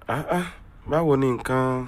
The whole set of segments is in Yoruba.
Ah, ah, báwo ni nǹkan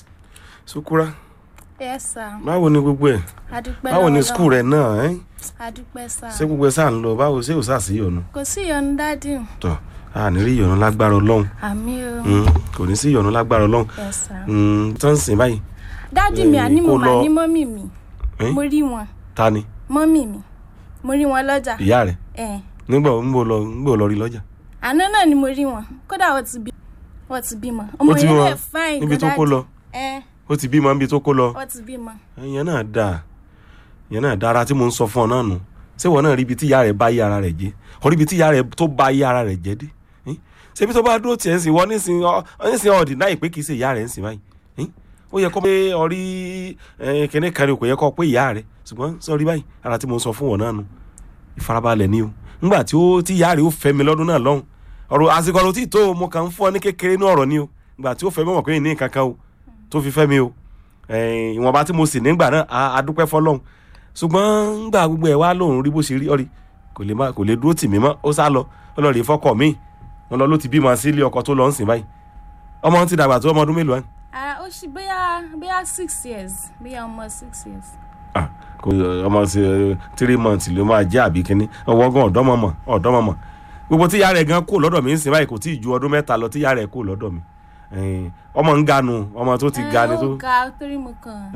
sukura yes sir báwo ni gbogbo ẹ̀ adúpẹ́ báwo ni lọ́wọ́ skul rẹ̀ náà ẹ́ adúpẹ́ sir ṣé gbogbo ẹ̀ sáà ń lọ báwo ṣé ò sáà sí ìyọnu kò sí ìyọnu dádì tọ́ a ní rí ìyọnu lágbára ọlọ́run àmì o Mm, kò ní sí ìyọnu lágbára ọlọ́run yes sir Mm, tó ń sìn báyìí dádì mi Eh, àní mo kó mà lọ- ní mọ́mì mi Eh? mo rí wọn ta ni mọ́mì mi mo rí wọn lọ́jà ìyá rẹ̀ ẹ̀ nígbà ń bò lọ ń bò lọ rí lọ́jà àná náà ni mo rí wọn kódà wọ́n ti bí wọ́n ti bímọ ọmọ ó ti yẹn bímọ lè fáìn níbi tó kó lọ ẹ̀ ó ti bímọ níbi tó kó lọ wọ́n ti bímọ ìyẹn náà dáa ìyẹn náà dára tí mo ń sọ fún ọ náà nù ṣé ìwọ náà rí ibi tí ìyá rẹ̀ bá yí ara rẹ̀ jẹ́ ọ rí ibi tí ìyá rẹ̀ tó bá yí ara rẹ̀ jẹ́ dé Eh? ṣé ibi tó bá dúró tiẹ̀ ń sìn wọ́n nísìn ọ nísìn ọ̀dì náà ìpè kì í ṣe ìyá rẹ̀ ń sìn báyìí Eh? ó yẹ kó pé ọrí kíní kan ni kò yẹ kó pé ìyá rẹ̀ ṣùgbọ́n sọrí báyìí ara tí mo ń sọ fún ọ náà nù ìfarabalẹ̀ ni o ńgbà tí ó tí ìyá rẹ̀ ó fẹ́ mi lọ́dún náà lọ́hùn ọ̀rọ̀ àsìkò ọ̀rọ̀ tí tó o mo kàn ń fún ọ ní kékeré ní ọ̀rọ̀ ni o ńgbà tí ó fẹ́ mi mọ̀ pé ní nǹkan kan o tó fi fẹ́ mi o Eh, ìwọ̀nba tí mo sì nígbà náà a- a dúpẹ́ fọlọ́hún ṣùgbọ́n ńgbà gbogbo ẹ̀ wá lòun rí bó ṣe rí ọ̀rí kò lè má kò lè dúró tì mí mọ́ ó sá lọ ó lọ rè fọkọ mi wọn lọ ló ti bímọ sí ilé ọkọ tó lọ ń sìn báyìí ọmọ ti dàgbà tó ọmọ ọdún mélòó ẹ ah ó ṣì bóyá bóyá six years bóyá ọmọ six years ah kò ọmọ sí three months ló máa jẹ́ àbí kínní ọwọ́ gan ọ̀dọ́mọmọ ọ̀dọ́mọmọ gbogbo tíya rẹ̀ gan kó lọ́dọ̀ mi ń sìn báyìí kò tí ì ju ọdún mẹ́ta lọ tíya rẹ̀ kó lọ́dọ̀ mi Eh, ọmọ ń ganu ọmọ tó ti ga ni Eh, tó ó ga torí mo kàn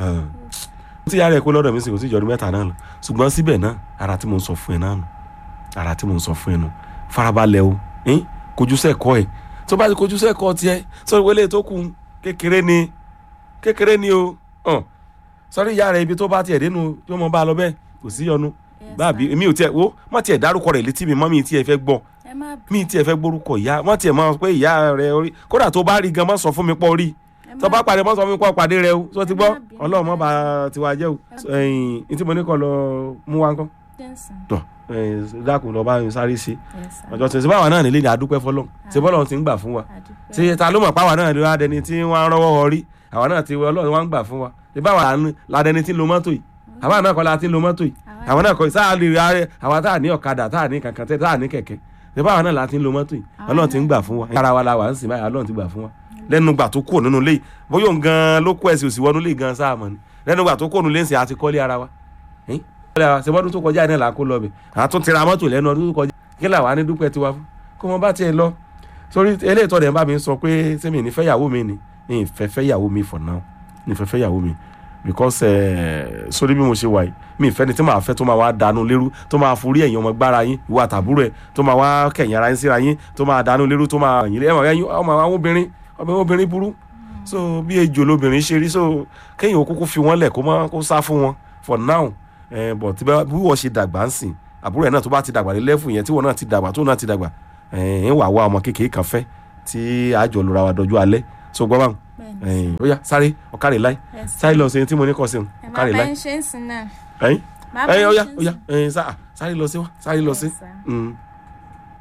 tí yàrá ẹ kó lọ́dọ̀ mi sì kò sí ìjọdún mẹ́ta náà lọ ṣùgbọ́n síbẹ̀ náà ara tí mo ń sọ fún ẹ náà nù ara tí mo ń sọ fún ẹ nù farabalẹ̀ o ẹn kojú sẹ́kọ̀ọ́ ẹ tó bá ti kojú sẹ́kọ̀ọ́ tiẹ̀ sọ wọlé tó kù kékeré ni kékeré ni o hàn sọrí ìyá rẹ ibi tó bá tiẹ̀ dénú yóò mọ bá a lọ bẹ́ẹ̀ kò sí yọnu Yes, báàbí mi ò tiẹ̀ wo má tiẹ̀ dárúkọ rẹ̀ létí mi mọ́ mi tiẹ̀ fẹ́ gbọ́ ẹ má bí mi tiẹ̀ fẹ́ gbórúkọ ìyá má tiẹ̀ mọ̀ pé ìyá rẹ orí kódà tó bá rí gan má sọ fún mi pọ̀ rí ẹ má tó bá pàdé mọ́ sọ fún mi pọ̀ pàdé rẹ o tó ti gbọ́ Ẹ má bínú. ọlọ́run mọ́ bá tiwa jẹ́ o ẹ̀yìn ní tí mo ní kọ́ lọ mú wa ńkọ́ jẹ́nsìn tọ̀ ẹ̀yìn dákun lọ bá mi sáré ṣe yes sir ọjọ́ tí ṣe báwa náà nílé ní adúpẹ́ fọlọ́n ṣe bọ́lọ̀ ti ń gbà fún wa adúpẹ́ ṣe ta ló mọ̀ páwa náà ló adẹni tí wọ́n á rọ́wọ́ wọrí àwa náà ti ọlọ́run wá ń gbà fún wa ṣe báwa ládẹni tí ń lo mọ́tò yìí àwa náà kọ́ la ti ń lo mọ́tò yìí àwọn náà kọ́ sáà lè ra àwa tá à ní ọ̀kadà tá à ní kankan tẹ́ tá à ní kẹ̀kẹ́ ṣe báwa náà la ti ń lo mọ́tò yìí ọlọ́run ti ń gbà fún wa ara wa la wà ń sìn báyìí ọlọ́run ti gbà fún wa lẹ́nu gbà tó kúrò nínú ilé yìí bóyá òun gan ló kó ẹ̀sìn òsì wọnú ilé yìí gan sáà mọ̀ ni lẹ́nu gbà tó kúrò nínú ilé ń sìn àti kọ́lé ara wa Ẹ̀n? kọ́lé ara wa ṣe bọ́dún tó kọjá yìí náà là ń kó lọ bẹ̀ àtún tira mọ́tò lẹ́nu ọdún tó kọjá kí làwa ní dúpẹ́ tiwa fún kó wọn bá tiẹ̀ lọ sórí eléyìí tọ́ dẹ̀ ń bá mi sọ pé sẹ́mi ní fẹ́yàwó mi ni ní ìfẹ́ fẹ́yàwó mi for now ní ìfẹ́ fẹ́yàwó mi because ẹ̀ sórí bí mo ṣe wà yìí mi ìfẹ́ ni tí màá fẹ́ tó máa wá dànù lérú tó máa forí ẹ̀yìn ọmọ gbára yín ìwà àtàbúrò ẹ̀ tó máa wá kẹ̀yìn ara yín síra yín tó máa dànù lérú tó máa yìn ẹ̀mọ̀ ẹ̀yìn ọmọ àwọn obìnrin ọmọ obìnrin burú so bí ejò lobìnrin ṣe rí so kéèyàn kúkú fi wọ́n lẹ̀ kó má kó sá fún wọn for now ẹ̀ bọ̀ tí bá- bí wọ́n ṣe dàgbà ń sìn àbúrò ẹ̀ náà tó bá ti dàgbà lé lẹ́fù yẹn tí wọ́n náà ti dàgbà tó náà ti dàgbà ẹ̀ ń wà wá ọmọ kékeré kan fẹ́ tí àjọ lura wa dọjú alẹ́ so gbọ́ báwọn bẹ́ẹ̀ni ẹ̀yìn ó yá sáré ọ̀kárẹ̀ láì yes sir sáré lọ sí ẹni tí mo ní kọ́ sí ẹ má ọ̀kárẹ̀ bá láì ń ṣe ń sìn náà ẹ̀yìn má bá ẹ̀yìn ó ń yá ṣe ń ó yá sìn. ẹ̀yìn sá- sáré lọ sí wá sáré lọ sí. Yes, sir. Mm.